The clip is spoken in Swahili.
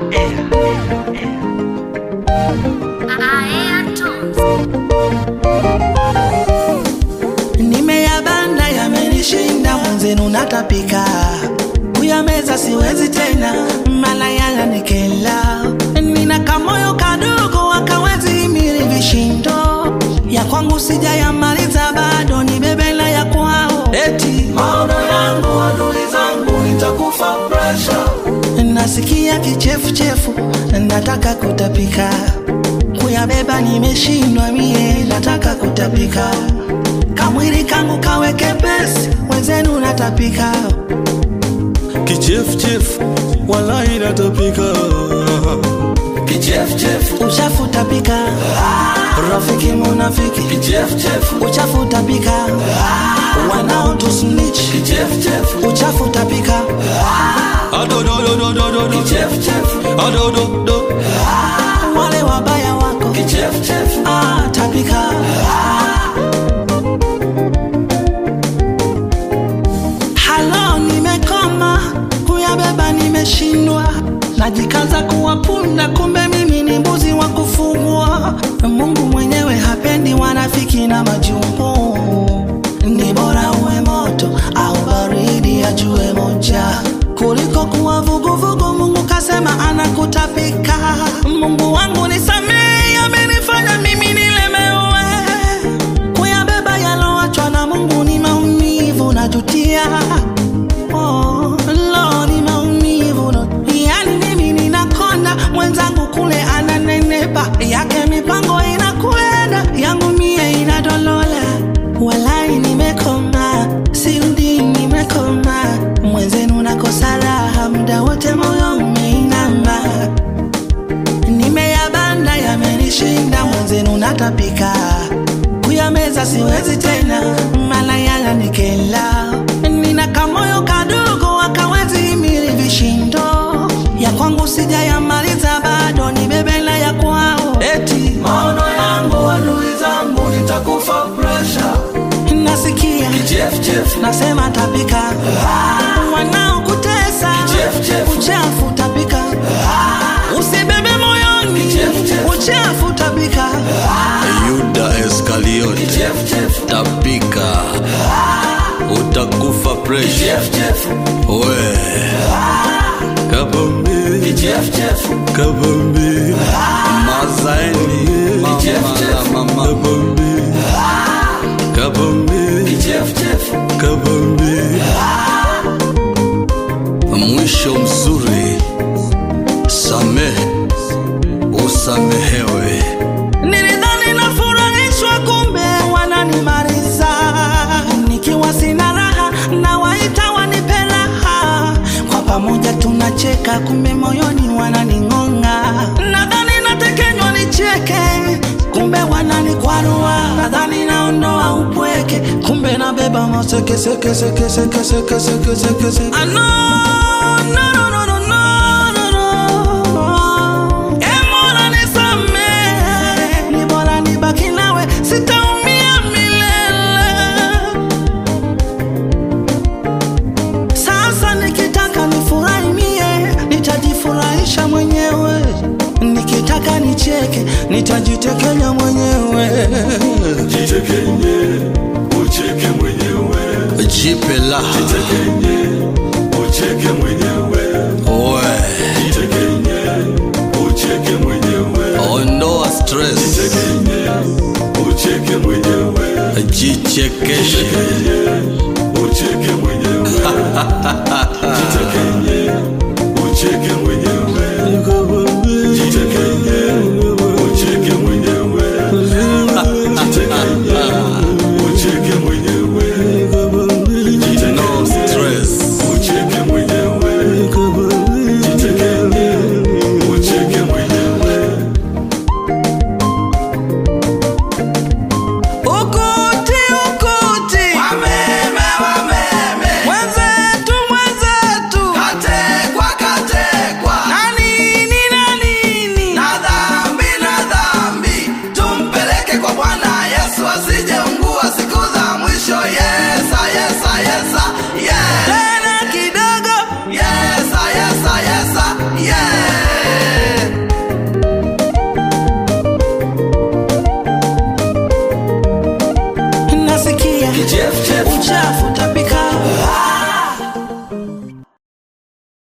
Nimeyabanda yamenishinda, mwenzenu natapika kuyameza siwezi tena, mala yananikela. Nina kamoyo kadogo akawezi himili vishindo ya kwangu sijayamaliza bado, ni bebela ya kwao. Eti maono yangu adui zangu nitakufa pressure, nasikia kichefuchefu, nataka kutapika kuyabeba nimeshindwa mie, nataka kutapika kamwili kangu kawe kepesi, wenzenu natapika kichefuchefu walai natapika kichefuchefu uchafu tapika rafiki munafiki kichefuchefu uchafu tapika wanaotusnich kichefuchefu uchafu tapika adodododododo kichefuchefu adododo wale wabaya wako kichefuchefu ah, tapika halo nimekoma kuyabeba nimeshindwa najikaza kuwapunda kumbe mimi ni mbuzi wa kufugwa mungu mwenyewe hapendi wanafiki na majumbu ni bora uwe moto au baridi ajue moja kuliko kuwa vuguvugu mungu kasema anakutapika mungu wangu nisamehe amenifanya mimi nilemewe kuyabeba yaloachwa na mungu ni maumivu najutia oh, lo ni maumivu no. yani mimi ninakonda mwenzangu kule ananenepa yake mipango inakwenda yangu mie inadolola walai nimekoma sirudi nimekoma mwenzenu nakosa raha muda wote moyo umeinama nimeyabanda yamenishinda mwenzenu natapika kuyameza siwezi tena mala yananikela nina kamoyo kadogo akawezi himili vishindo ya kwangu sijayamaliza bado ni bebela ya kwao eti maono yangu adui zangu nitakufa pressure nasikia kichefuchefu nasema tapika wanaokutesa Kichefuchefu. uchafu tapika usibebe moyoni Kichefuchefu. uchafu tapika yuda eskaliot kichefuchefu tapika utakufa presha kichefuchefu we kabambi kichefuchefu kabambi mazaeni mama Kichefuchefu. la mama kabambi kabambi kichefuchefu kabambi mwisho mzuri samehe usamehewe nilidhani nafurahishwa kumbe wananimaliza nikiwa sina raha na waita wanipe raha kwa pamoja tunacheka kumbe moyoni wananing'ong'a nadhani natekenywa nicheke kumbe wananikwarua nadhani naondoa upweke kumbe nabeba masekesekesekesekesekesekesekese Ah, no, no, no, no, no, no, no, no. Eh, Mola nisamehe, ni bora nibaki nawe sitaumia milele sasa nikitaka nifurahi mie nitajifurahisha mwenyewe nikitaka nicheke nitajitekenya mwenyewe jitekenye ucheke mwenyewe jipe laha jitekenye ucheke mwenyewe we jitekenye ucheke mwenyewe ondoa stress jitekenye ucheke mwenyewe jichekeshe jitekenye ucheke mwenyewe jitekenye